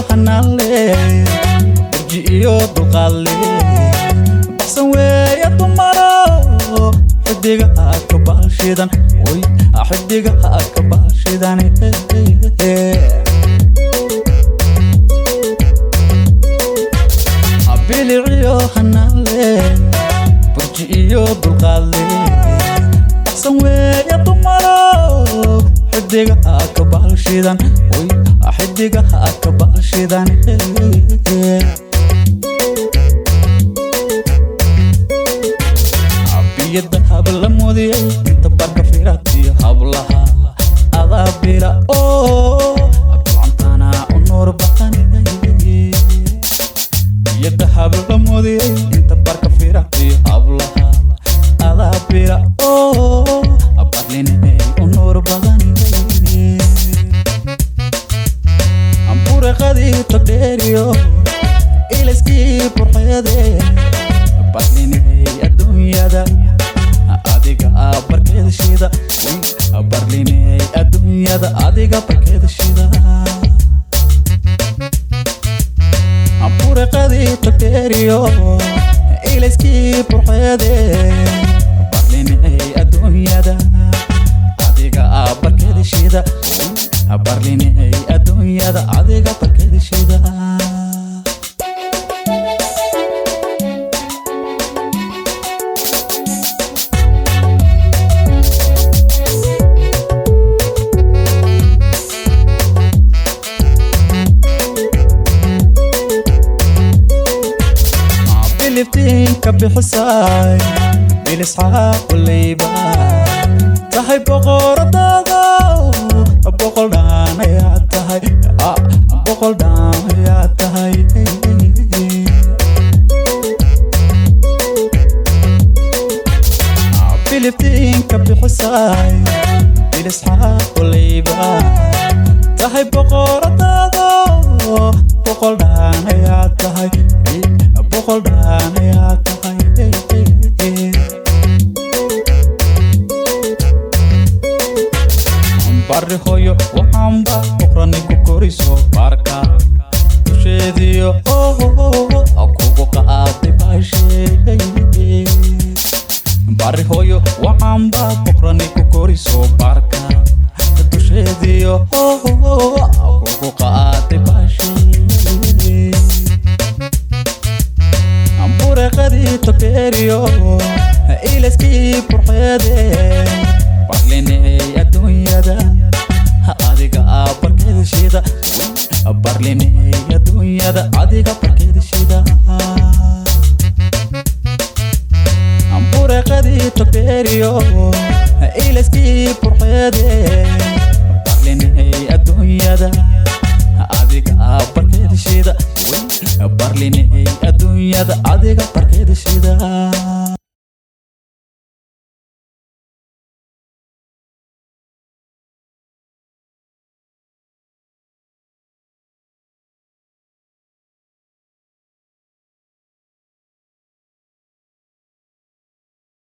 hanaanle burji iyo dulqaadle baxsan weeye dumaro xidiga ka baashidan oy xidiga ka baashidan biliciyo hanaanle burji iyo dulqaadle baxsan weeye dumaro xidiga ka baashidan oy xidiga ka baashidan biyada habla mudiyay inta barka firatiyo hablaha adaa bila oo bilcantana u nuur badan biyada habla mudiyay inta barka firatiyo hablaha adaa bila oo barlinay u nuur badan amburaqadii todheeriyo ilaskii burxeedee barlinay adduunyada adiga barkeeda shida barlinay adduunyada adiga barkeeda shida buraqadii togdheeriyo ilaskii burxeede barlinay adduunyada adiga barkeeda shida barlinay adduunyada adiga barkeeda shida biliftiinka bixisay bilisxaaquleyba tahay boqoradaada boqol dhaan ayaa tahay boqol dhaan ayaa tahay biliftiinka bixisay bilisxaaquleyba tahay boqoradaada boqol dhaan ayaa tahay boqol dhaan ayaa tahay bari hoyo waxaanba boqrani ku koriso baarka dusheediyo kugu qaaday baasheey bari hoyo waxaanba boqrani ku koriso baarka dusheediyo kugu qaaday baasheey ambureqadii togdheeriyo ilaskii burxeede barlinay adduunyada adiga barkeeda shida barlinay adduunyada adiga barkeeda shida ambureqadii togdheeriyo ilaskii burxeede barlinay adduunyada adiga barkeeda shida barlinay adduunyada adiga barkeeda shida